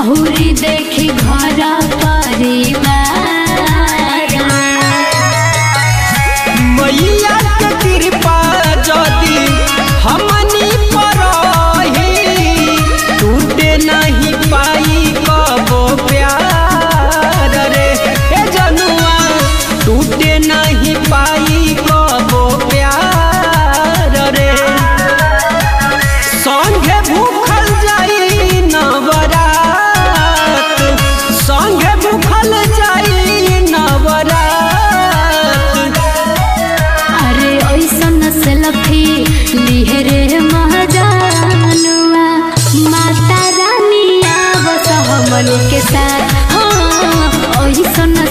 औरी देखी घर परिवार मैया के कृपा जदी हमनी पर रही टूटे नहीं पाई कबो प्यार रे ए जनुआ टूटे नहीं पाई कबो प्यार रे संगे भूखल जाई नवरात संगे भूखल जाई नवरात अरे ऐसन सेल्फी लिहे रे महाजानुआ माता रानी आवस हमन के साथ हाँ ऐसन